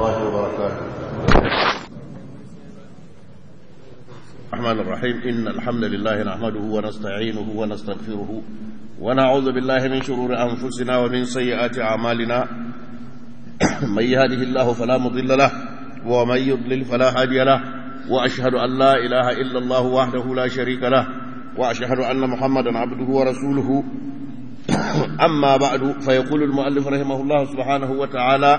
الله وبركاته الرحمن الرحيم إن الحمد لله نحمده ونستعينه ونستغفره ونعوذ بالله من شرور أنفسنا ومن سيئات أعمالنا من يهده الله فلا مضل له ومن يضلل فلا هادي له وأشهد أن لا إله إلا الله وحده لا شريك له وأشهد أن محمدا عبده ورسوله أما بعد فيقول المؤلف رحمه الله سبحانه وتعالى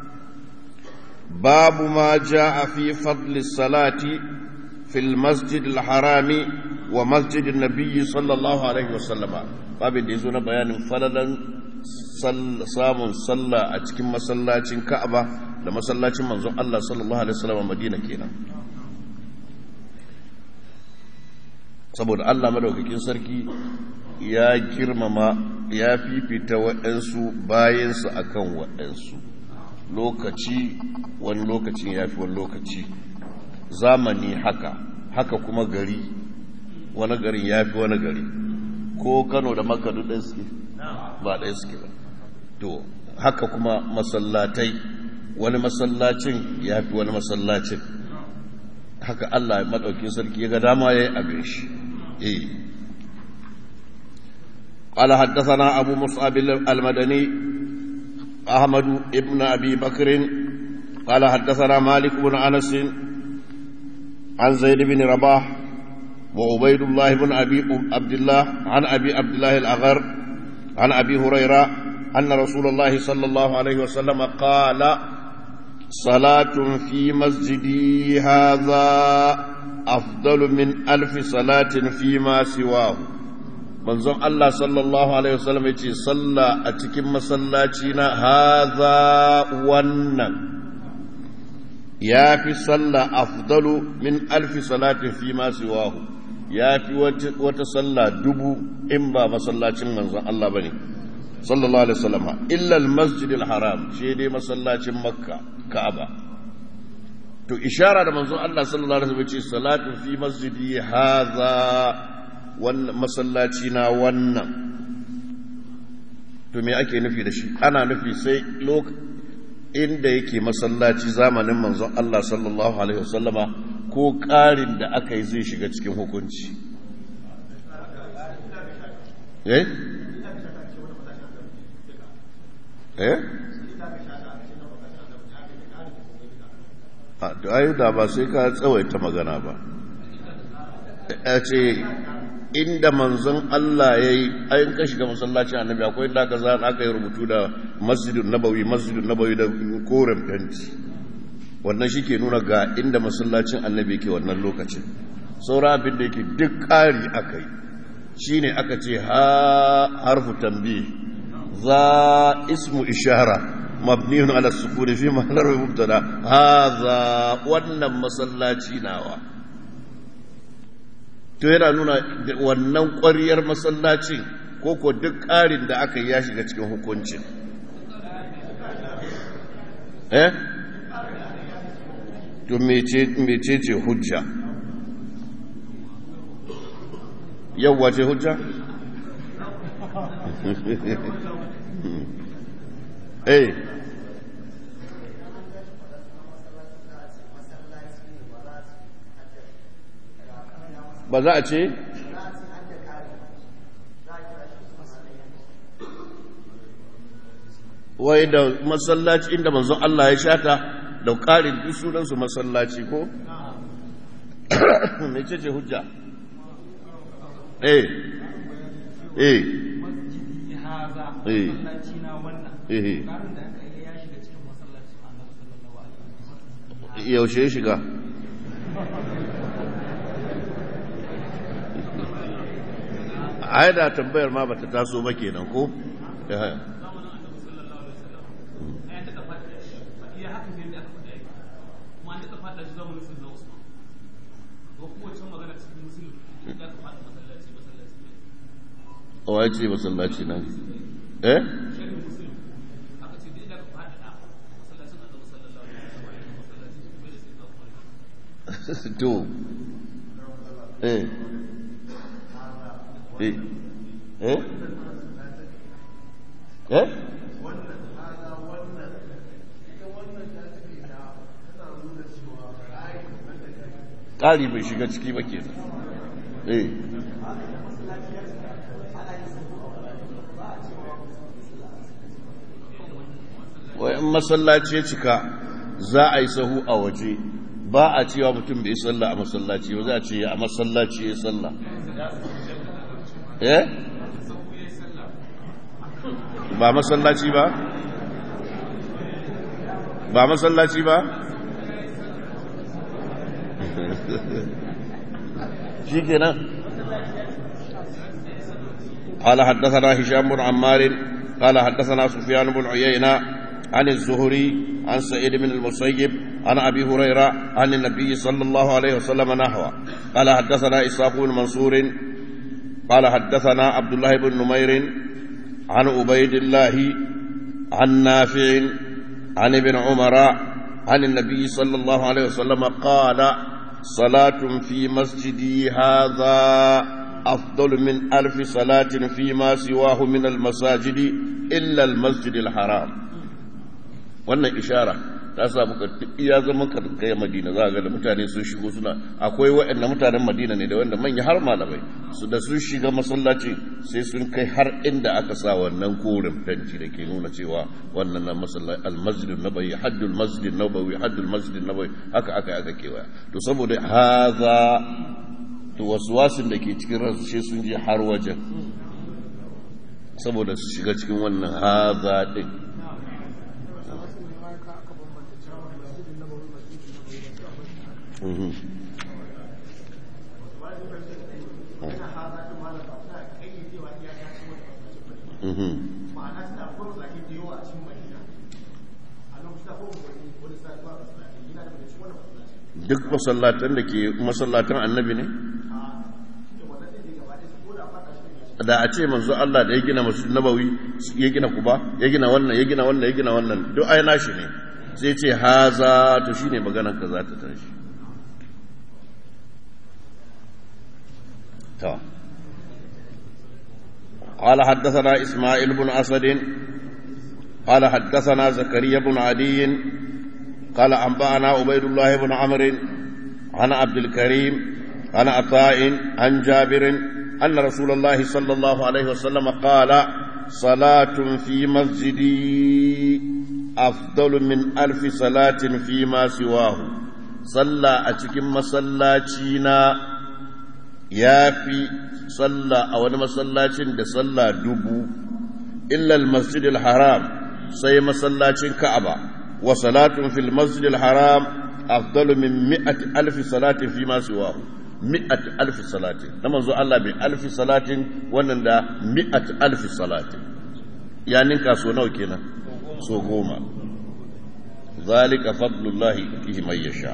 باب ما جاء في فضل الصلاة في المسجد الحرام ومسجد النبي صلى الله عليه وسلم باب يزون بيان فللا samun sallah a cikin masallacin Ka'aba da masallacin manzon Allah sallallahu alaihi wasallam Madina kenan saboda Allah madaukakin sarki ya girmama ya fifita waɗansu bayansu akan waɗansu lokaci wani lokacin ya fi wani lokaci zamani haka haka kuma gari wani garin ya fi wani gari ko kano da maka duk ɗaya suke ba ɗaya suke ba to haka kuma masallatai wani masallacin ya fi wani masallacin haka Allah maɗaukin sarki ya ga dama ya yi abin shi eh قال حدثنا أبو مصعب المدني أحمد ابن أبي بكر قال حدثنا مالك بن أنس عن زيد بن رباح وعبيد الله بن أبي عبد الله عن أبي عبد الله الأغر عن أبي هريرة أن رسول الله صلى الله عليه وسلم قال صلاة في مسجدي هذا أفضل من ألف صلاة فيما سواه manzon Allah sallallahu Alaihi wasallam ya ce salla a cikin masallaci na haza wannan ya fi salla afdalu min alfi salatin fi masu wahu ya fi wata salla dubu in ba masallacin manzon Allah ba ne sallallahu Alaihi wasallam illal masjidil haram shi dai masallacin makka ka'aba to ishara da manzon Allah sallallahu Alaihi wasallam ce salatin fi masjidi haza wannan masallaci na wannan to me ake nufi da shi ana nufi sai inda yake masallaci zamanin manzon Allah sallallahu alaihi wasallama ko ƙarin da aka yi zai shiga cikin hukunci eh eh a to ayu da ba sai ka tsawaita magana ba a ce inda manzon Allah ya yi ayin ka shiga masallacin annabi akwai inda aka zana aka yi rubutu da masjidun nabawi masjidun nabawi da koren fenti wannan shi ke nuna ga inda masallacin annabi ke wannan lokacin saura abin da yake duk ƙari aka yi shi ne aka ce harfu tambi za ismu ishara mabniyun ala sukuni fi ma'anar mubtada haza wannan masallaci nawa to yana nuna wannan ƙwariyar masallacin ko ko duk ƙarin da aka yi ya shiga cikin hukuncin eh to mece ce hujja yawwa ce hujja eh ba za a ce wai da masallaci inda manzon Allah ya shata da ƙarin duk sunansu masallaci ko? mai ce ce hujja? eh eh eh eh yaushe ya shiga ai da tambayar ma bata taso ba kenan ko wa ce masallaci nan eh to eh eh eh eh ƙari bai shiga ciki ba kenan eh wai in masallaci ya cika za a yi sahu a waje ba a cewa mutum bai salla a masallaci ba za a ce a masallaci ya salla eh ba masallaci ba ba masallaci ba shi kenan قال حدثنا هشام بن عمار قال حدثنا سفيان بن عيينة عن الزهري عن سعيد بن المسيب عن أبي هريرة عن النبي صلى الله عليه وسلم نحوه قال حدثنا إسحاق بن منصور قال حدثنا عبد الله بن نمير عن عبيد الله عن نافع عن ابن عمر عن النبي صلى الله عليه وسلم قال صلاة في مسجدي هذا أفضل من ألف صلاة فيما سواه من المساجد إلا المسجد الحرام wannan ishara ta samu ka iya zama ka kai madina za ga da mutane sun shigo suna akwai waɗanda mutanen madina ne da wanda manya har malamai su da sun shiga masallaci sai sun kai har inda aka sa wannan korin fenti da ke nuna cewa wannan na masallaci almasjid nabawi haddul masjid nabawi haddul masjid nabawi haka aka aka kewaya to saboda haza to waswasin da ke cikin ransu sai sun je har wajen saboda su shiga cikin wannan haza din duk masallatan da ke masallatan annabi ne da a ce manzo Allah da ya gina masu nabawi ya gina kuba ya gina wannan ya gina wannan ya gina wannan duk ai nashi ne sai ce haza to shine maganar ka za ta tashi to قال حدثنا إسماعيل بن أسد قال حدثنا زكريا بن عدي قال أنبأنا عبيد الله بن عمرو عن عبد الكريم عن عطاء عن جابر أن رسول الله صلى الله عليه وسلم قال صلاة في مسجدي أفضل من ألف صلاة فيما سواه صلى أتكم مسلاتينا يا في صلى أو مسلاتين ده صلى دبو إلا المسجد الحرام سي مسلاتين كعبة وصلاة في المسجد الحرام أفضل من مئة ألف صلاة فيما سواه مئة ألف صلاة لما زو الله بألف صلاة ونندا مئة ألف صلاة يعني كاسو نو كنا سو غوما ذلك فضل الله يؤتيه من يشاء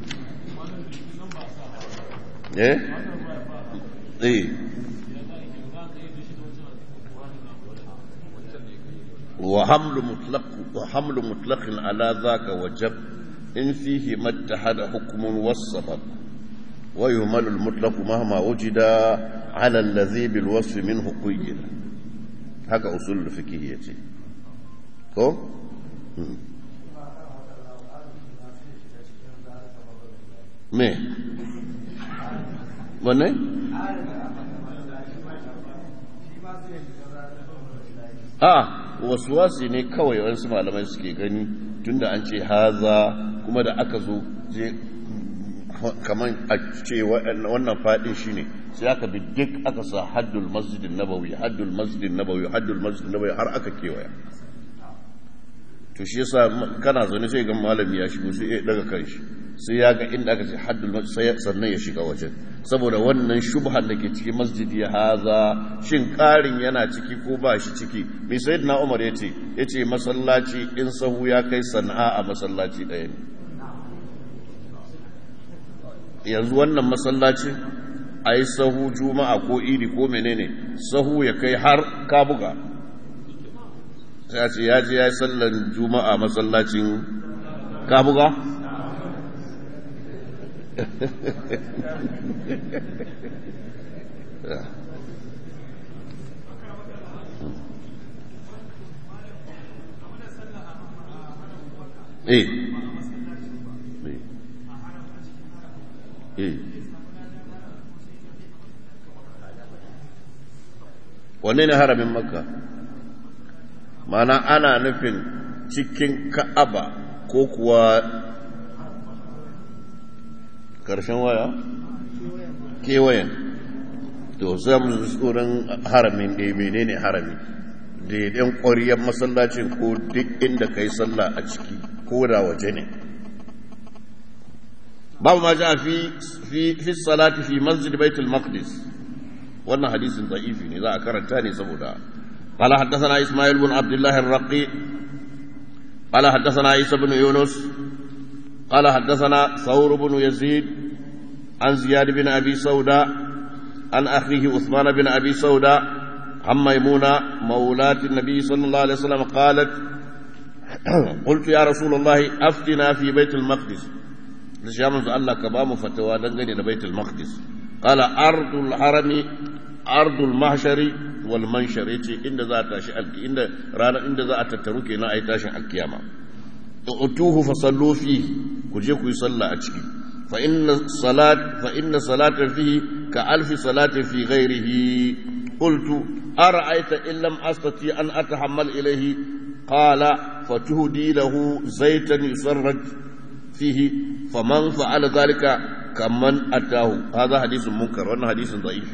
ايه ايه وحمل مطلق وحمل مطلق على ذاك وجب إن فيه ما اتحد حكم والسبب ويهمل المطلق مهما وجد على الذي بالوصف منه قيد هكا أصول الفقهية كو me wanne a wasu wasi ne kawai wasu malamai suke gani tunda an ce haza kuma da aka zo je kamar a ce wannan fadin shi ne sai aka bi duk aka sa haddul masjidin nabawi haddul masjidin nabawi haddul masjidin nabawi har aka kewaya to shi yasa kana zaune sai ga malami ya shigo sai ya daga kanshi sai ya ga inda aka ce haddul sai sannan ya shiga wajen saboda wannan shubhar da ke cikin masjidi haza shin karin yana ciki ko ba shi ciki mai sayyidina Umar yace yace masallaci in sahu ya kai sana'a a masallaci ɗaya ne yanzu wannan masallaci a yi sahu juma'a ko iri ko menene sahu ya kai har kabuga ya ce ya je ya yi sallan juma'a masallacin kabuga eh eh wanne ne haramin makka mana ana nufin cikin ka'aba ko kuwa karshen waya kewayen to zan tsoron haramin da menene harami da yan ƙwariyar masallacin ko duk inda ka yi sallah a ciki ko da waje ne babu ma ja fi fi salati fi masjid baitul maqdis wannan hadisin da'ifi ne za a karanta ne saboda قال حدثنا إسماعيل بن عبد الله الرقي قال حدثنا عيسى بن يونس قال حدثنا ثور بن يزيد عن زياد بن أبي سوداء عن أخيه عثمان بن أبي سوداء عن ميمونة مولاة النبي صلى الله عليه وسلم قالت قلت يا رسول الله أفتنا في بيت المقدس شامل الله كبام فتوى دنجني بيت المقدس قال أرض الحرم أرض المحشر والمنشر يتي إن ذا تاشي إن رانا إن ذا أتتروكي نا أي تاشي القيامة أتوه فصلوا فيه كجيكو يصلى أتشكي فإن الصلاة فإن صلاة فيه كألف صلاة في غيره قلت أرأيت إن لم أستطيع أن أتحمل إليه قال فتهدي له زيتا يسرج فيه فمن فعل ذلك كمن أتاه هذا حديث منكر وأن حديث ضعيف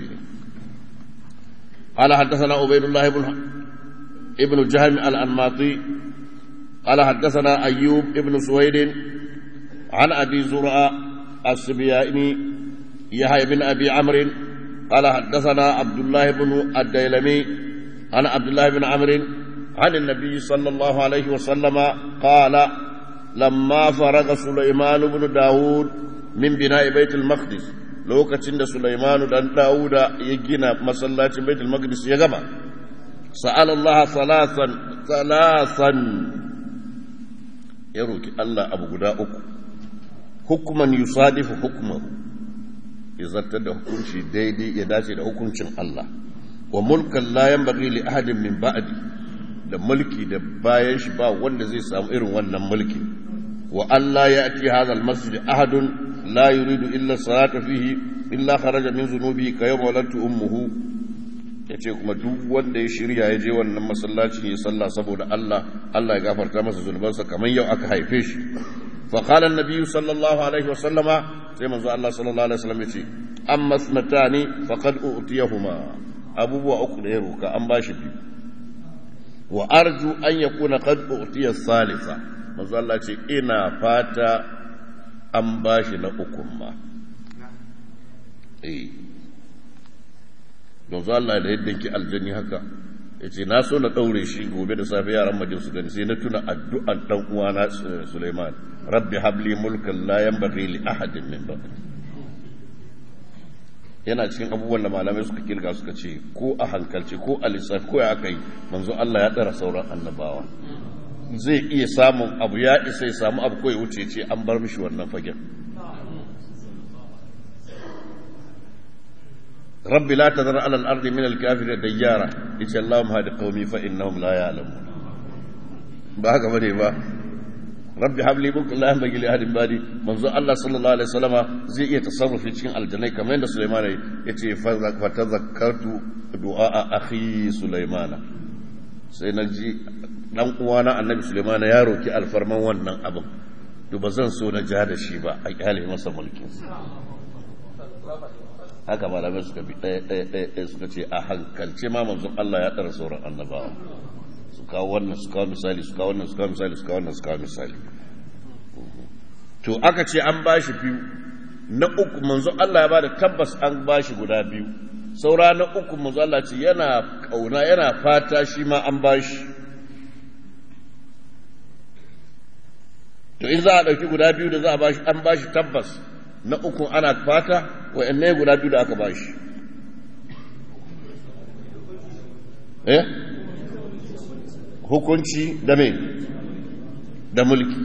قال حدثنا عبيد الله بن ابن جهم الأنماطي قال حدثنا أيوب ابن سويد عن أبي زرع السبياني يحيى بن أبي عمرو قال حدثنا عبد الله بن الديلمي عن عبد الله بن عمرو عن النبي صلى الله عليه وسلم قال لما فرغ سليمان بن داود من بناء بيت المقدس lokacin da Sulaimanu dan Dawuda ya gina masallacin Baitul Maqdis ya gama sa'ala Allah salasan salasan ya roki Allah abu guda uku hukuman yusadifu hukmahu ya zartar da hukunci daidai ya dace da hukuncin Allah wa mulkan la yanbaghi li ahadin min ba'di da mulki da bayan shi ba wanda zai samu irin wannan mulki wa Allah ya ati hadha almasjid ahadun la yuridu illa salata fihi illa kharaja min zunubi ka yawma walatu ummuhu yace kuma duk wanda ya shirya ya je wannan masallaci ya salla saboda Allah Allah ya gafarta masa zunubansa kamar yau aka haife shi fa qala an-nabi sallallahu alaihi wasallama sai manzo Allah sallallahu alaihi wasallam yace amma snatani faqad utiyahuma abubuwa uku da ya roka an bashi biyu wa arju an yakuna qad utiya salisa manzo Allah ce ina fata an bashi na ukun ma eh don Allah da yadda ki aljanni haka yace na so na daure shi gobe da safe yaran majin su gani sai na tuna addu'an dan uwana Sulaiman rabbi habli mulkan la yanbaghi li ahadin min ba'di yana cikin abubuwan da malamai suka kirga suka ce ko a hankalce ko a lissafi ko ya aka yi manzo Allah ya tsara sauran annabawa zai iya samun abu ya isa ya samu abu ko ya wuce ce an bar mishi wannan fagen rabbi la tazar ala al-ardi min al-kafir dayyara yace Allahumma hadi qaumi fa innahum la ya'lamun ba haka bane ba rabbi habli mulka la yanbaghi li ahadin badi manzo Allah sallallahu alaihi wasallama zai iya tasarrufi cikin aljanai kamar yadda Sulaiman yace fa tazakkartu du'a akhi Sulaiman sai na ji dan uwana annabi Sulaiman ya roki alfarman wannan abin to ba zan so na ja da shi ba a kyale masa mulkin haka malamai suka bi ɗaya ɗaya ɗaya suka ce a hankalce ma manzon Allah ya ɗara sauran annabawa su kawo wannan su kawo misali su kawo wannan su kawo misali su kawo wannan su kawo misali to aka ce an ba shi biyu na uku manzon Allah ya bada tabbas an ba shi guda biyu saura na uku manzon Allah ce yana kauna yana fata shi ma an ba shi to in za a ɗauki guda biyu da za a ba shi an ba shi tabbas na uku ana fata wa'anne guda biyu da aka ba shi eh hukunci da me da mulki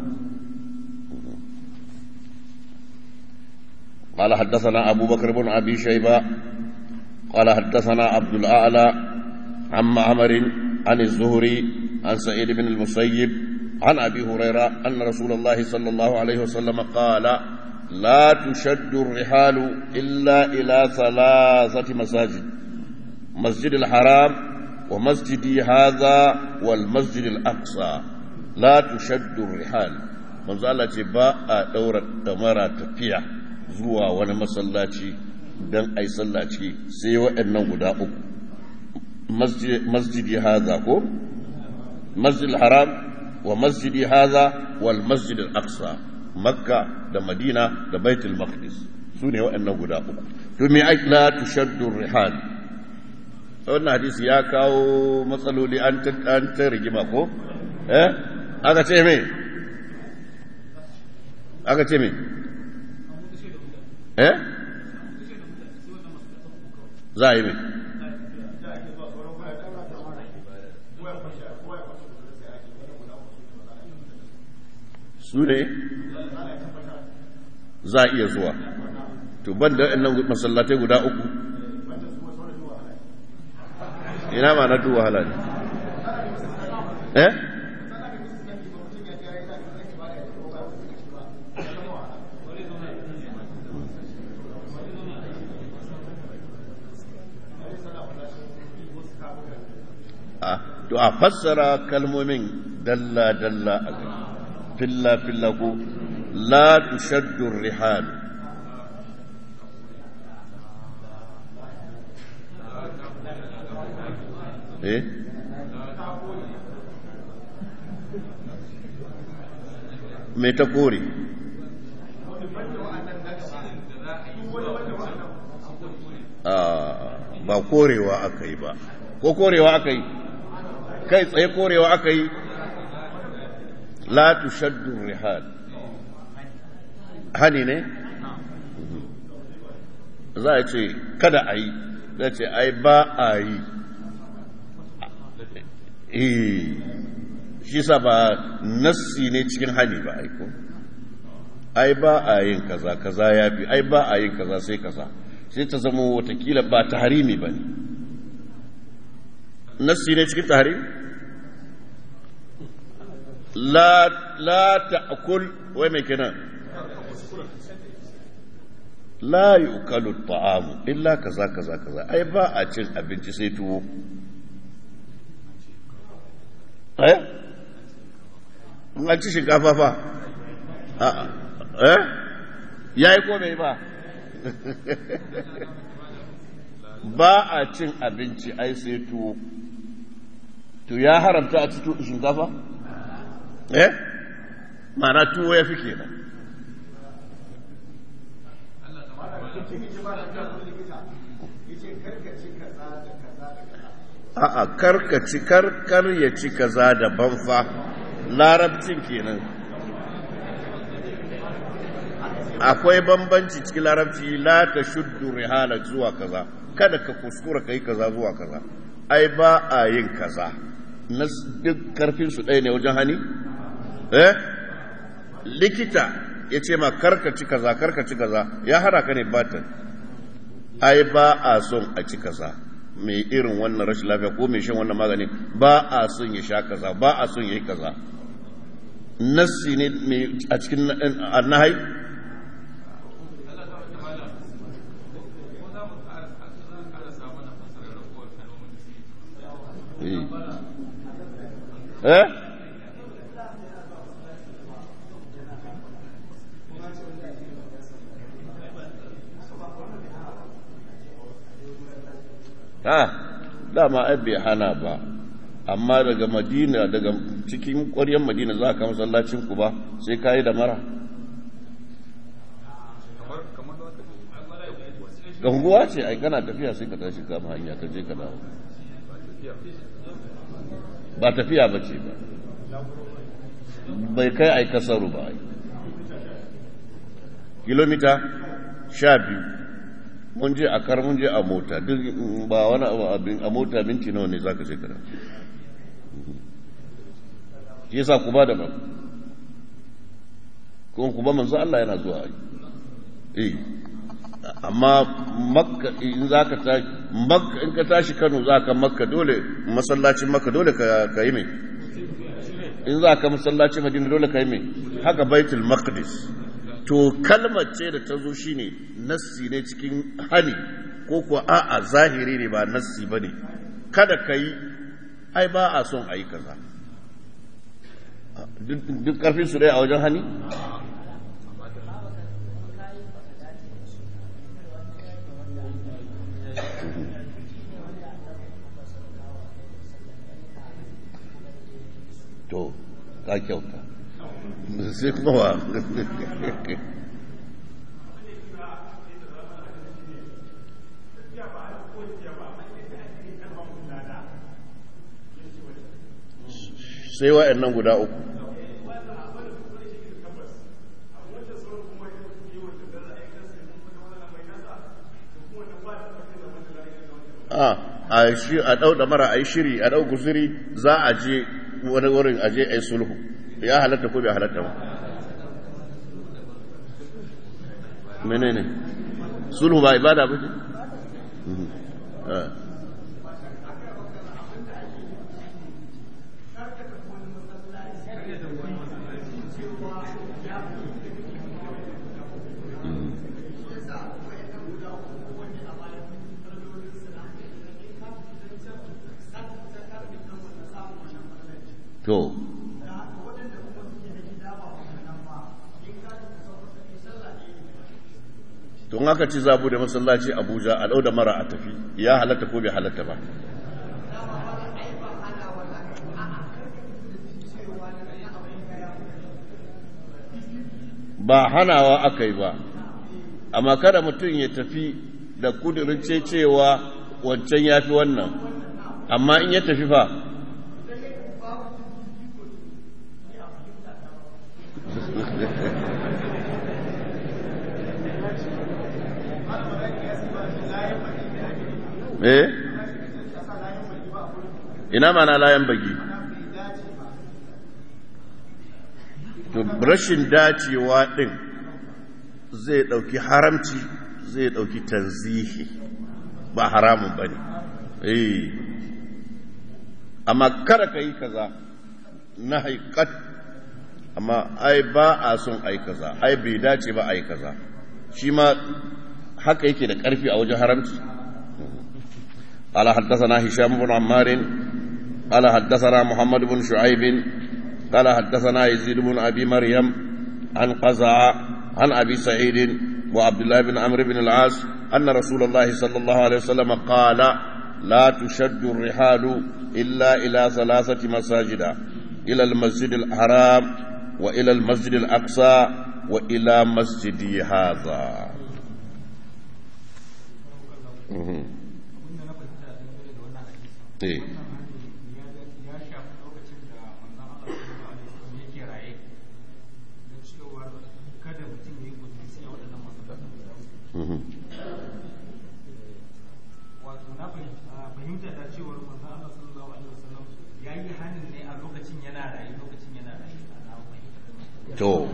قال حدثنا أبو بكر بن أبي شيبة قال حدثنا عبد الأعلى عن معمر عن الزهري عن سعيد بن المسيب عن أبي هريرة أن رسول الله صلى الله عليه وسلم قال لا تشد الرحال إلا إلى ثلاثة مساجد مسجد الحرام ومسجدي هذا والمسجد الأقصى لا تشد الرحال من زال با دورة دمرة تفيا زوا وانا مسلاتي دان أي سلاتي سيوا إنه غدا مسجد مسجدي هذا كو مسجد الحرام ومسجدي هذا والمسجد الأقصى مكة da Madina da Baitul Maqdis su ne waɗannan guda uku to me ai la tushaddu rihal wannan hadisi ya kawo matsaloli an ta an ta rigima ko eh aka ce me aka ce me eh za a yi me su ne za a iya zuwa to ban da nan masallatai guda uku ina ma na duwa wahala ne eh to a fassara kalmomin dalla-dalla a gani filla-filla ko la tushaddu rihal eh me ta kore ba korewa aka yi ba ko korewa aka yi kai tsaye korewa aka yi la tushaddu rihal hani ne za a ce kada a yi za ce ai ba a yi shi sa ba nassi ne cikin hani ba aiko ai ba a yin kaza kaza ya fi ai ba a yin kaza sai kaza sai ta zama watakila ba ta harimi ba ne nassi ne cikin ta harimi la la ta'kul wai mai kenan la yukalu ta'amu illa kaza kaza kaza ai ba a cin abinci sai tuwo eh an ci shinkafa fa a eh yayi ko bai ba ba a cin abinci ai sai tuwo to ya haramta a ci shinkafa eh ma'ana tuwo ya fi kenan a'a karkaci karkar ya ci kaza da banfa larabcin kenan akwai bambanci cikin larabci la ta shuddu rihala zuwa kaza kada ka kuskura ka yi kaza zuwa kaza ai ba a yin kaza na duk karfin su ɗaya ne wajen hani eh likita ya ce ma karkaci kaza karkaci kaza ya hana ka ne batan ai ba a son a ci kaza mai irin wannan rashin lafiya ko mai shan wannan magani ba a son ya sha kaza ba a son ya yi kaza nassi ne a cikin annahai eh ha dama ai bai hana ba amma daga madina daga cikin ƙwaryar madina za ka masallacin ku ba sai ka yi da mara ganguwa ce ai kana tafiya sai ka tashi kama hanya ka je ka dawo ba tafiya ba ce ba bai kai ai kasaru ba ai kilomita sha biyu mun je a kar mun je a mota duk ba wani abin a mota minti nawa ne zaka je kada shi yasa ku ba da ba kuma ku ba manzo Allah yana zuwa eh amma makka in zaka ta makka in ka tashi Kano zaka makka dole masallacin makka dole ka ka yi mai in zaka masallacin Madina dole ka yi mai haka baitul maqdis to kalmar ce da ta zo shine nassi ne cikin hani ko kuwa a'a zahiri ne ba nassi ba ne kada ka yi ai ba a son a yi kaza duk ƙarfin su dai a wajen hani to ka kyauta sai kuma wa sai wa'annan guda uku a shi a dau da mara ai shiri a dau guzuri za a je wani wurin a je ai sulhu ya halatta ko bai halatta ba menene sulhu ba ibada ba ce to tun aka ci zabu da masallaci abuja a da mara a tafi ya halatta ko bai halatta ba ba hanawa aka yi ba amma kada mutum ya tafi da kudurin cewa wancan ya fi wannan amma in ya tafi fa eh ina mana layan bagi to rashin dacewa din zai dauki haramci zai dauki tanzihi ba haramun bane eh amma kada ka yi kaza na haikat amma ai ba a son ai kaza ai bai dace ba ai kaza shi ma haka yake da karfi a wajen haramci قال حدثنا هشام بن عمار قال حدثنا محمد بن شعيب قال حدثنا يزيد بن ابي مريم عن قزع عن ابي سعيد وعبد الله بن عمرو بن العاص ان رسول الله صلى الله عليه وسلم قال لا تشد الرحال الا الى ثلاثه مساجد الى المسجد الحرام والى المسجد الاقصى والى مسجدي هذا eh wato na fahimta da cewar manzon Allah sallallahu alaihi wasallam ya yi hanin ne a lokacin yana rayu lokacin yana rayu na fahimta to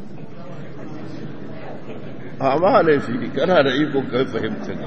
amma laifi kana da iko kai fahimtar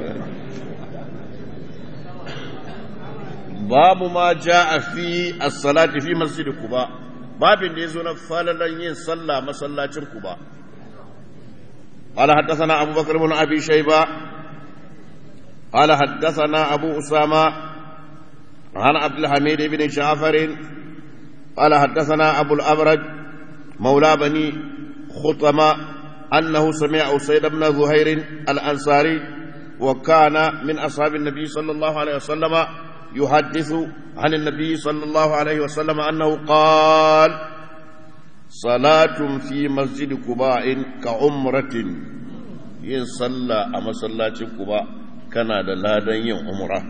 babu ma a fi as-salati fi masjid Quba babin da yazo na falalan yin sallah masallacin Quba قال حدثنا أبو بكر بن أبي شيبة قال حدثنا أبو أسامة عن عبد الحميد بن جعفر قال حدثنا أبو الأبرج مولى بني خطمة أنه سمع أسيد بن زهير الأنصاري وكان من أصحاب النبي صلى الله عليه وسلم يحدث عن النبي صلى الله عليه وسلم أنه قال صلاة في مسجد قباء كعمرة yin sallah a masallacin kuba kana da ladan yin umra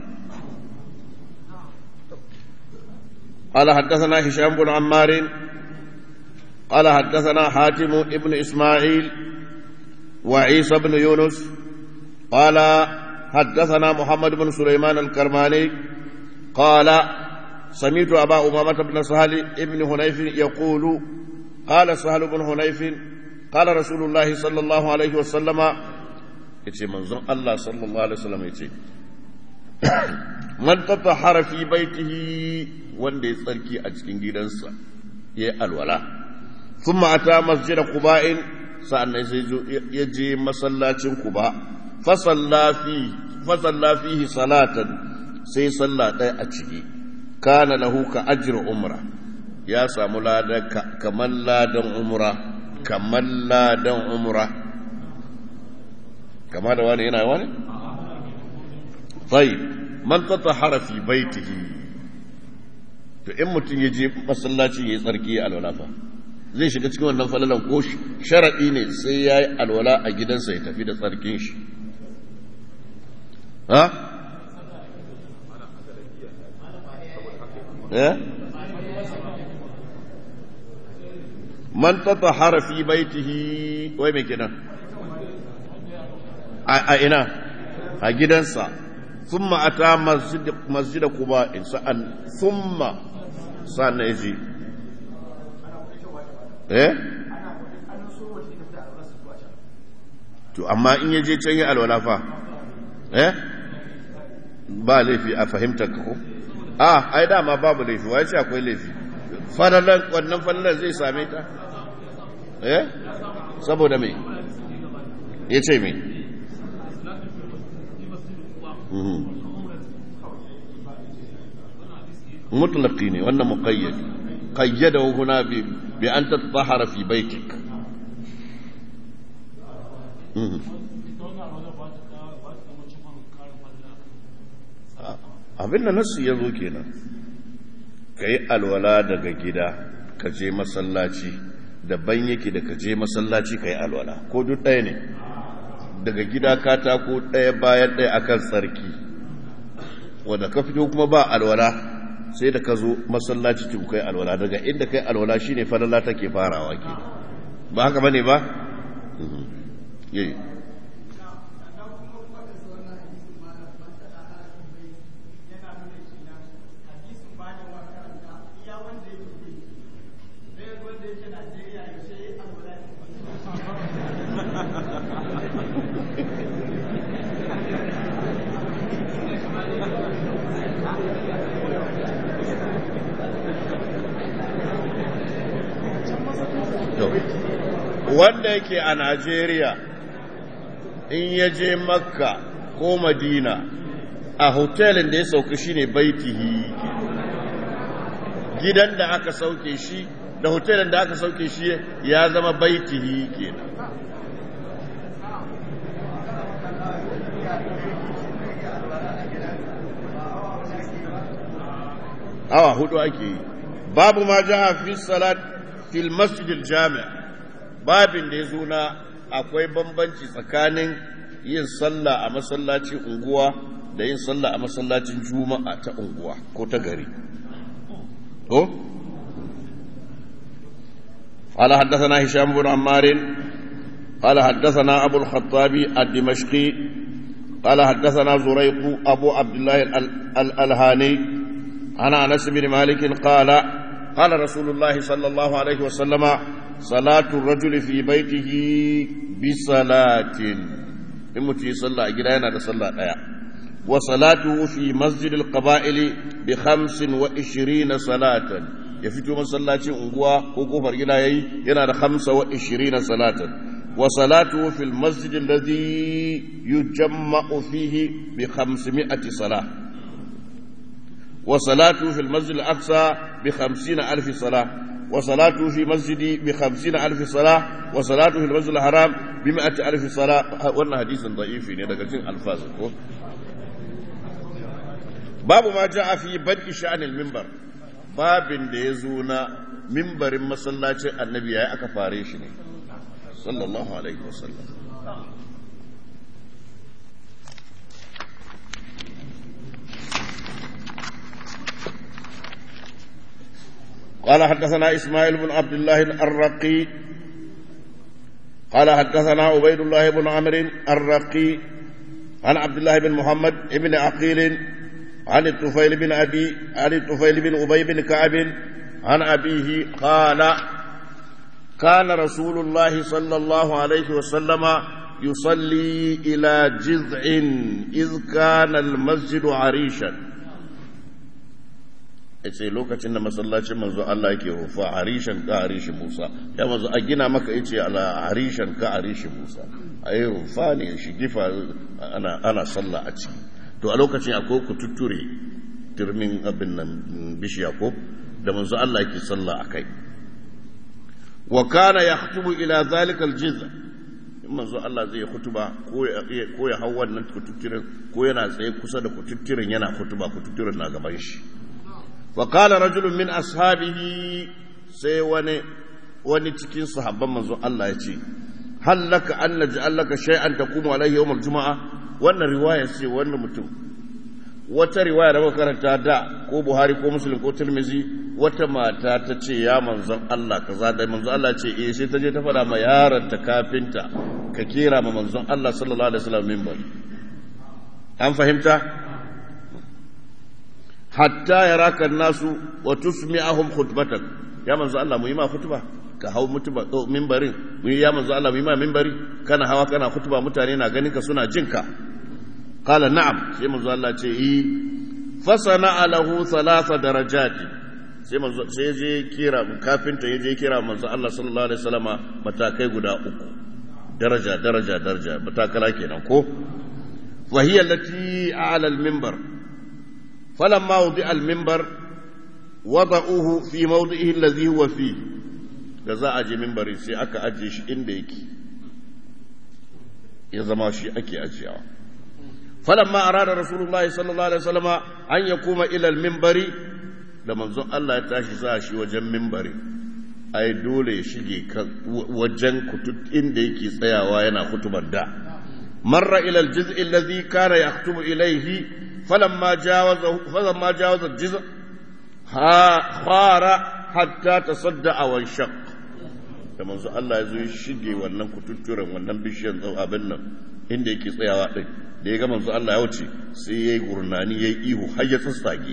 قال حدثنا هشام بن عمار قال حدثنا حاتم ابن إسماعيل وعيسى بن يونس قال حدثنا محمد بن سليمان الكرماني قال سمعت أبا أمامة بن سهل ابن هنيف يقول قال سهل بن هنيف قال رسول الله صلى الله عليه وسلم يتي منظر الله صلى الله عليه وسلم يتي من تطهر في بيته wanda ya tsarki a cikin gidansa ya yi alwala sun ma'ata masjida kuba'in sa'annan sai ya je masallacin Quba fa salla fi fa salla fihi salatan sai salla ɗaya a ciki kana lahu ka ajr umra ya samu ladan kamar ladan umra kamar ladan umra kama da wani yana wani طيب man tatahara fi baitihi to in mutum ya je masallaci ya yi tsarki ya alwala fa zai shiga cikin wannan falalan ko sharaɗi ne sai ya yi alwala a gidansa ya tafi da tsarkin shi ha? eh? man tatahara fi baitihi wai mai kenan a ina a gidansa ثم أتى مسجد مسجد قباء سأن ثم سأن يجي إيه to amma in yaje can yi alwala fa eh ba laifi a fahimtar ka ko a ai dama babu laifi wai ce akwai laifi fadalan wannan fadalan zai same ta eh saboda me yace me مطلقين وأن مقيد قيده هنا بأن تتطهر في بيتك abin da nasu ya zo kenan ka yi alwala daga gida ka je masallaci daban yake da ka je masallaci ka yi alwala ko duk ɗaya ne daga gida katako ɗaya bayan ɗaya akan sarki wadda ka fito kuma ba alwala sai da ka zo masallaci ki kai alwala daga inda kai alwala shine falala take farawa ke ba haka bane ba yayi wanda yake a Najeriya in ya je Makka ko Madina a hotelin da ya sauka shine baitihi gidan da aka sauke shi da hotelin da aka sauke shi ya zama baitihi kenan awa hudu ake yi babu ma ja'a fi salat fil masjidil jami' babin da ya zo na akwai bambanci tsakanin yin sallah a masallacin unguwa da yin sallah a masallacin juma'a ta unguwa ko ta gari ko قال حدثنا هشام بن عمار قال حدثنا أبو الخطاب الدمشقي قال حدثنا زريق أبو عبد الله الألهاني عن أنس بن مالك قال قال رسول الله صلى الله عليه وسلم صلاة الرجل في بيته بصلاة إمتي صلى أجرينا صلى آية وصلاته في مسجد القبائل بخمس وعشرين صلاة يفتو مسلاتي أنقوى وكفر إلهي ينادى خمس وعشرين صلاة وصلاته في المسجد الذي يجمع فيه بخمسمائة صلاة وصلاته في المسجد الأقصى بخمسين ألف صلاة وصلاته في مسجدي بخمسين ألف صلاة وصلاته في المسجد الحرام بمئة ألف صلاة وانا حديث ضعيف يعني ألفاظ باب ما جاء في بدء شأن المنبر باب da ya zo na mimbarin masallacin annabi ya aka fare shi ne sallallahu alaihi wasallam قال حدثنا إسماعيل بن عبد الله الرقي قال حدثنا عبيد الله بن عمرو الرقي عن عبد الله بن محمد بن عقيل عن الطفيل بن أبي عن الطفيل بن أبي بن كعب عن أبيه قال كان رسول الله صلى الله عليه وسلم يصلي إلى جذع إذ كان المسجد عريشا ya ce lokacin da masallacin manzo Allah yake rufa harishan ka harishin Musa ya manzo a gina maka ya ce ala harishan ka harishin Musa a yi rufa ne shi gifa ana, ana sallah a ciki to a lokacin akwai ku tutture turmin abin nan bishiya ko da manzo Allah yake sallah a kai wa kana yaktubu ila zalika aljiz in manzo Allah zai hutuba ko ya ko ya hau wannan kututturen ko yana tsaye kusa da kututturen yana hutuba kututturen na gaban shi وقال رجل من أصحابه sai wani wani cikin sahabban manzo Allah ya ce hal laka an naj'al laka shay'an taqumu alayhi yawm al-jum'a wannan riwaya ce wannan mutum wata riwaya da muka karanta da ko Buhari ko Muslim ko Tirmidhi wata mata ta ce ya manzon Allah kaza da manzon Allah ce eh sai ta je ta fada ma yaron ta kafinta ka kira ma manzon Allah sallallahu alaihi wasallam minbar an fahimta hatta ya raka nasu wa tusmi'ahum khutbatak ya manzo Allah mu yi ma khutba ka hau mutuba minbarin mu ya manzo Allah mu yi ma minbari kana hawa kana khutba mutane na ganin ka suna jin ka qala na'am sai manzo Allah ce yi fasana lahu thalatha darajati sai manzo sai je kira kafinta ya je kira manzo Allah sallallahu alaihi wasallama matakai guda uku daraja daraja daraja matakala kenan ko wa hiya allati a'la al-minbar فلما وضع المنبر وضعوه في موضعه الذي هو فيه da za a je mimbari sai aka ajiye shi inda yake ya zama shi ake ajiyawa falamma arada rasulullah sallallahu alaihi wasallam an yakuma ila al-minbari da manzon Allah ya tashi za shi wajen mimbari ai dole ya shige wajen kutut inda yake tsayawa yana kutubar da marra ila al-juz'i alladhi kana yaktubu ilayhi فلما جاوزه فلما جاوز الجزء خار حتى تصدع وانشق da manzo Allah ya zo ya shige wannan kututturen wannan bishiyar abin nan inda yake tsayawa din da ya ga manzo Allah ya wuce sai yayi gurnani yayi ihu har ya tsatsage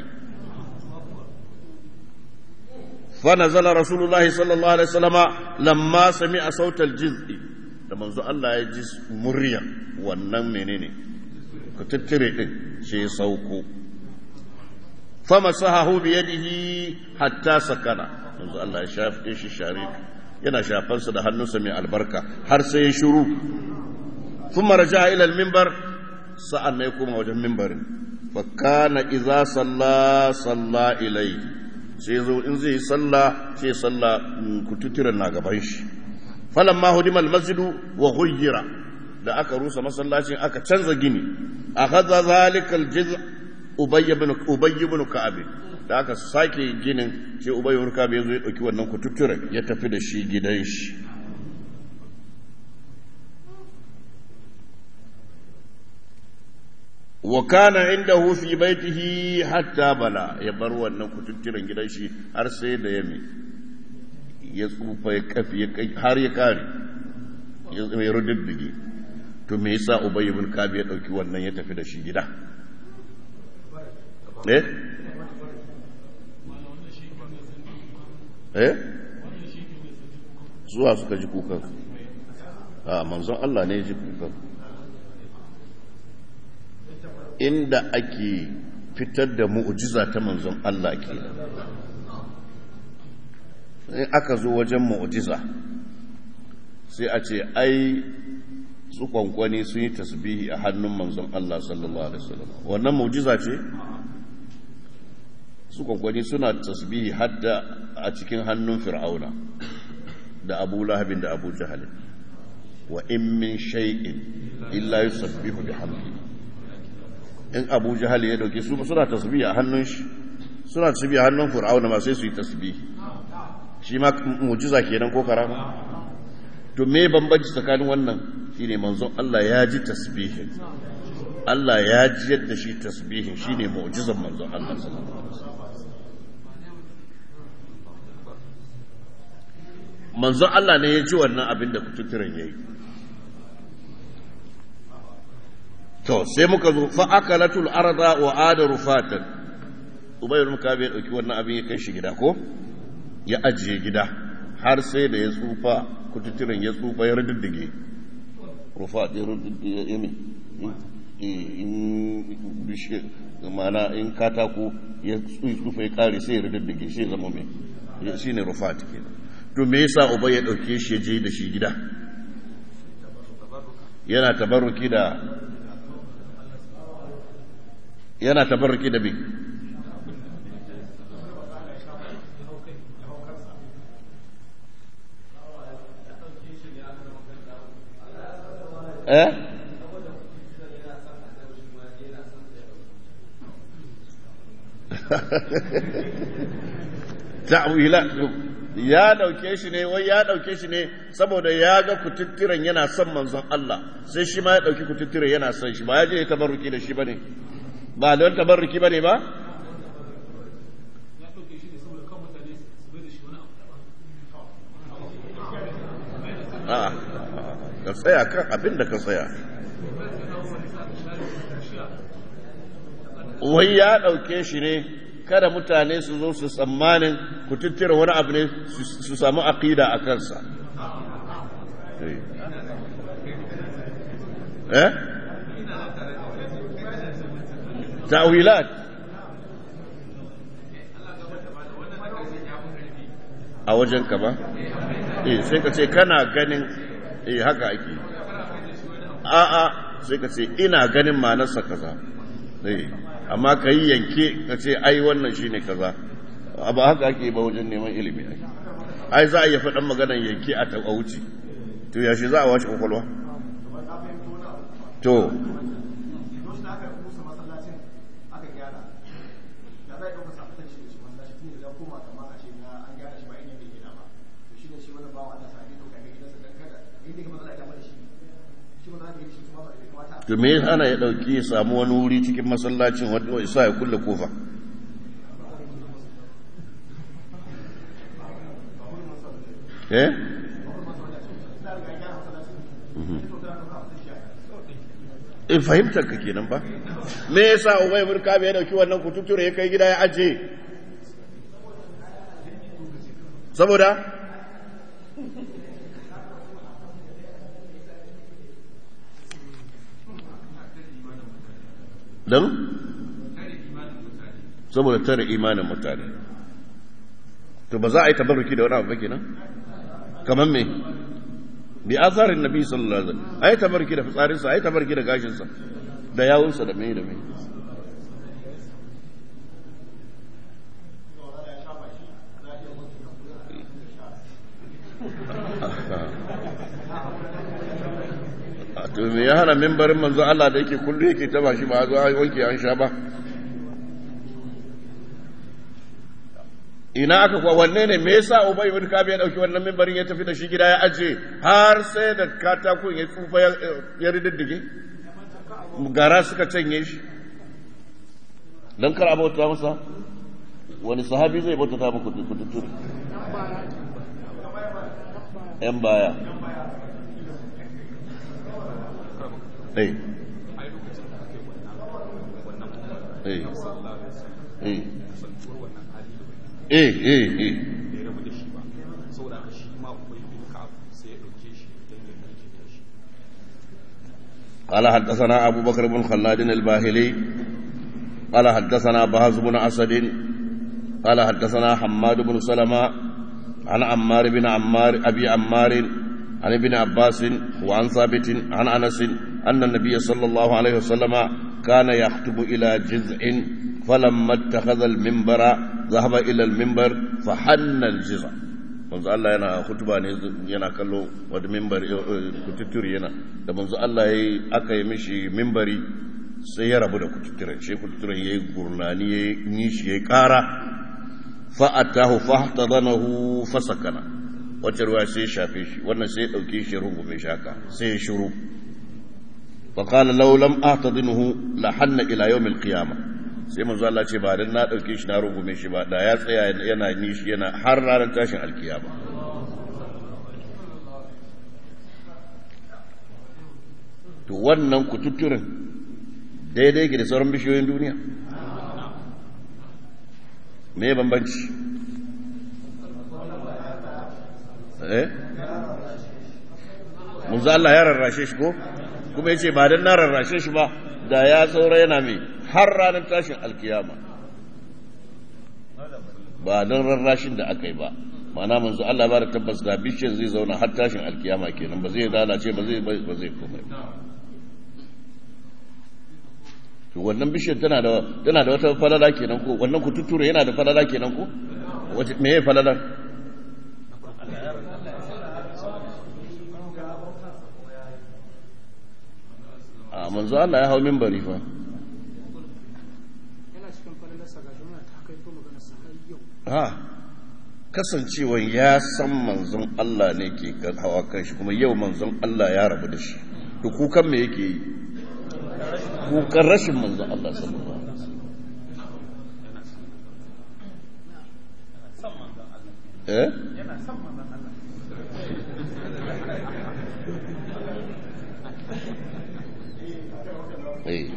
fa nazala rasulullahi sallallahu alaihi wasallama lamma sami'a sautal jiz'i da manzo Allah ya ji murya wannan menene kututture din sai ya sauko fama sahahu biyadihi hatta sakana yanzu Allah ya shafe shi share yana shafansa da hannunsa mai albarka har sai ya shuru thumma raja'a ila al-minbar sa'an ne kuma wajen minbarin fa kana idza salla salla ilayhi sai zo in zai salla sai salla kututuran na gaban shi falamma hudima al-masjidu wa ghayyira da aka rusa masallacin aka canza gini akhadha zalika al-jiz' ubay ibn ubay ibn ka'ab da aka sake ginin sai ubay ibn ka'ab yazo ya dauki wannan kututturen ya tafi da shi gidan shi wa kana indahu fi baitihi hatta bala ya bar wannan kututturen gidan shi har sai da yami ya tsufa ya kafi har ya kare ya rududdige to me yasa ubay ibn ka'ab ya dauki wannan ya tafi da shi gida eh eh zuwa suka ji kukan a manzon Allah ne ya ji kukan inda ake fitar da mu'jiza ta manzon Allah ke in aka zo wajen mu'jiza sai a ce ai su kwankwani sun yi tasbihi a hannun manzon Allah sallallahu alaihi wasallam wannan mu'jiza ce su kwankwani suna tasbihi hadda a cikin hannun fir'auna da abu lahabin da abu jahalin wa in min shay'in illa yusabbihu bihamdi in abu jahal ya dauke su suna tasbihi a hannun shi suna tasbihi a hannun fir'auna ma sai su yi tasbihi shi ma mu'jiza kenan ko karama to me bambanci tsakanin wannan shine manzon Allah ya ji tasbihin Allah ya ji yadda shi tasbihin shine mu'jizan manzon Allah sallallahu alaihi wasallam manzon Allah ne ya ji wannan abin da kututturen ya yi to sai muka zo fa'akalatul arda wa adaru fatan ubayar muka bai dauki wannan abin ya kai shi gida ko ya ajiye gida har sai da ya tsufa kututturen ya tsufa ya rududdige rufa ya rududdige ya yi in bishe mana in katako ya tsufa ya kare sai ya riddige sai zama mai shi ne rufat kenan to me yasa uba ya dauke shi ya je da shi gida yana tabarruki da yana tabarruki da me eh ta'wila ya dauke shi ne wai ya dauke shi ne saboda ya ga kututturen yana son manzon Allah sai shi ma ya dauki kututturen yana son shi ba ya je tabarruki da shi bane ba don tabarruki bane ba a ka tsaya kan abin da ka tsaya wai ya ɗauke shi ne kada mutane su zo su tsammanin ku tattira wani abu ne su samu aƙida a kansa eh ta'wilat a wajen ka ba eh sai ka ce kana ganin eh haka ake a'a sai ka ce ina ganin manarsa kaza eh amma ka yi yanke ka ce ai wannan shine kaza ba haka ake ba wajen neman ilimi ai ai za a iya faɗan maganar yanke a ta wuce to yaushe za a washe kwakwalwa to to me ana ya dauki ya samu wani wuri cikin masallacin wadda isa ya kulle kofa eh in fahimtar ka kenan ba me yasa ubay burka bai dauki wannan kututure ya kai gida ya aje saboda don saboda tare imanin mutane to ba za a yi tabarruki da wani abu ba kenan kamar me bi azarin nabi sallallahu alaihi wasallam ai tabarruki da fitsarinsa ai tabarruki da gashinsa da yawunsa da me da me to me ya hana mimbarin manzo Allah da yake kullu yake taba shi ba zo wanke an sha ba ina aka kuwa wanne ne me yasa Ubay ibn Ka'ab ya dauki wannan mimbarin ya tafi da shi gida ya aje har sai da katakon ya tsufa ya riddige gara suka canye shi dan kar abota masa wani sahabi zai bauta ta muku kututuri yan baya eh eh eh eh eh قال حدثنا أبو بكر بن خلاد الباهلي قال حدثنا بهز بن أسد قال حدثنا حماد بن سلمة عن عمار بن عمار أبي عمار عن ابن عباس وعن ثابت عن أنس أن النبي صلى الله عليه وسلم كان يخطب إلى جذع فلما اتخذ المنبر ذهب إلى المنبر فحن الجذع manzo Allah yana hutuba ne yana kallo wata mimbar kututuri yana da manzo Allah yayi aka yi mishi mimbari sai ya rabu da kututturen shi kututturen yayi gurnani yayi nishi yayi kara fa atahu fahtadanahu fasakana wacce ruwa sai ya shafe shi wannan sai ya dauke shi rungume shi haka sai ya shiru fa qala law lam ahtadinhu la hanna ila yawm al-qiyamah sai manzo Allah ce ba dan na dauke shi na rungume shi ba da ya tsaya yana nishi yana har ranar tashin alkiyama to wannan kututturin daidai yake da sauran bishiyoyin duniya me bambanci eh manzo Allah ya rarrashe shi ko kuma yace ba dan na rarrashe shi ba da ya saura yana mai har ranar tashin alkiyama ba don rarrashin da aka yi ba mana manzo Allah ba da tabbas da bishiyar zai zauna har tashin alkiyama kenan ba zai lalace ba zai ba zai komai to wannan bishiyar tana da tana da wata falala kenan ko wannan kututture yana da falala kenan ko wace me ya falala a manzo Allah ya hau minbari fa yana cikin falalarsa ga jama'a ta kai ko magana sa har yau ha kasancewa ya san manzon Allah ne ke kan hawa kan shi kuma yau manzon Allah ya rabu da shi to kukan me yake yi kukan rashin manzon Allah sallallahu alaihi wasallam eh eh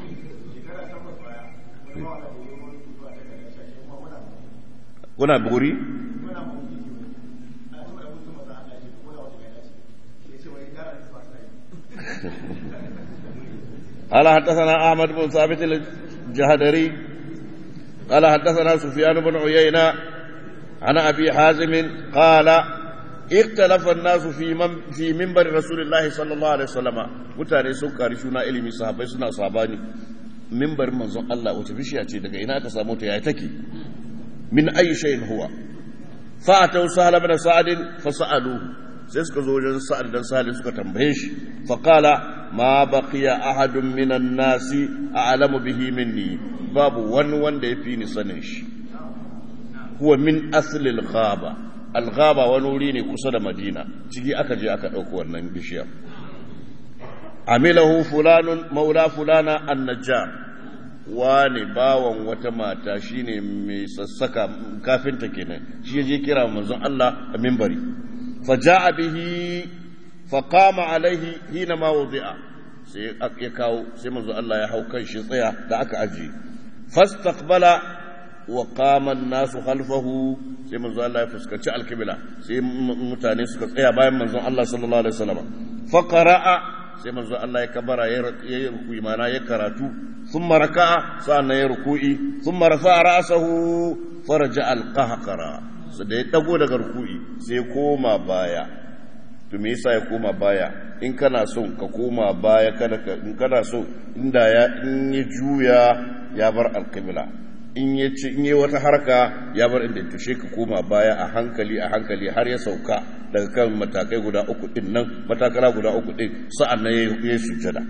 kuna buri قال حدثنا أحمد بن ثابت الجهدري قال حدثنا سفيان بن عيينة عن أبي حازم قال اختلف الناس في من في منبر رسول الله صلى الله عليه وسلم mutane sun kari shuna ilimi sahabbai suna sabani mimbar manzon Allah wace bishiya ce daga ina aka samu ta yayi take min ayi shay'in huwa fa atau sahal ibn sa'd fa sa'aluhu sai suka zo wajen sa'ad dan sahal suka tambaye shi fa qala ma baqiya ahadun minan nasi a'lamu bihi minni babu wani wanda yafi ni sanin shi huwa min asli al-ghaba al-ghaba wani wuri ne kusa da Madina ciki aka je aka dauko wannan bishiyar amilahu fulanun maula fulana an-najjar wani bawan wata mata shine mai sassaka kafinta kenan shi je kira manzon Allah a minbari faja'a bihi faqama alaihi hina ma wudi'a sai ya kawo sai manzon Allah ya hau kan shi tsaya da aka aje fastaqbala wa qama an-nasu khalfahu sai manzon Allah ya fuskanci alkibla sai mutane suka tsaya bayan manzon Allah sallallahu alaihi wasallam faqara'a sai manzo Allah ya kabara ya yi ruku'i mana ya karatu thumma raka'a sa'annan ya ruku'i thumma rafa'a ra'sahu faraja al-qahqara sai da ya dago daga ruku'i sai koma baya to me yasa ya koma baya in kana son ka koma baya kada ka in kana so inda ya in ya juya ya bar al-qibla in ya ci in yi wata harka ya bar inda tushe ka koma baya a hankali a hankali har ya sauka daga kan matakai guda uku din nan matakala guda uku din sa'an nan ya yi sujjada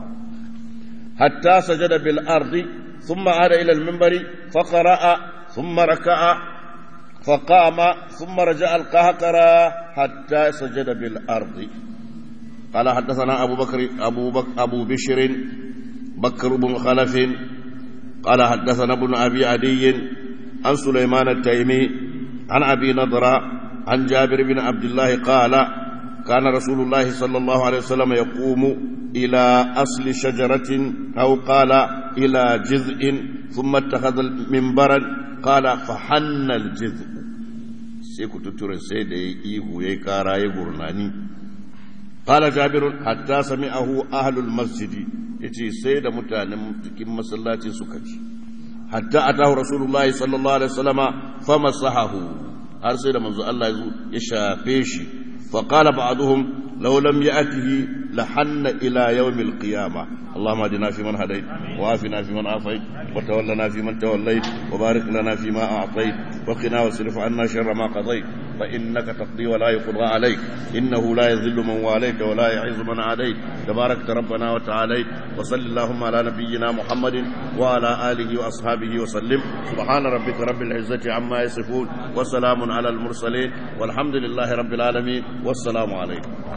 hatta sajada bil ardi thumma ada ila al minbari fa qara'a thumma raka'a fa qama thumma raja'a al qahqara hatta sajada bil ardi قال حدثنا أبو بكر أبو بكر أبو بشر بكر بن خلف قال حدثنا ابن أبي عدي عن سليمان التيمي عن أبي نضرة عن جابر بن عبد الله قال كان رسول الله صلى الله عليه وسلم يقوم إلى أصل شجرة أو قال إلى جذع ثم اتخذ منبرا قال فحن الجذع سيكو تتورن سيدي إيهو يكارا يغرناني قال جابر حتى سمعه أهل المسجد يتي سيد متانم تكيم مسلاتي سكتي حتى أتاه رسول الله صلى الله عليه وسلم فمسحه har sai da manzo Allah ya shafe shi fa qala ba'dhum law lam ya'tihi la hanna ila yawm al-qiyamah اللهم اهدنا فيمن هديت وعافنا فيمن عافيت وتولنا فيمن توليت وبارك لنا فيما اعطيت وقنا واصرف عنا شر ما قضيت فانك تقضي ولا يقضى عليك انه لا يذل من واليت ولا يعز من عاديت تباركت ربنا وتعاليت وصل اللهم على نبينا محمد وعلى اله واصحابه وسلم سبحان ربك رب العزه عما يصفون وسلام على المرسلين والحمد لله رب العالمين والسلام عليكم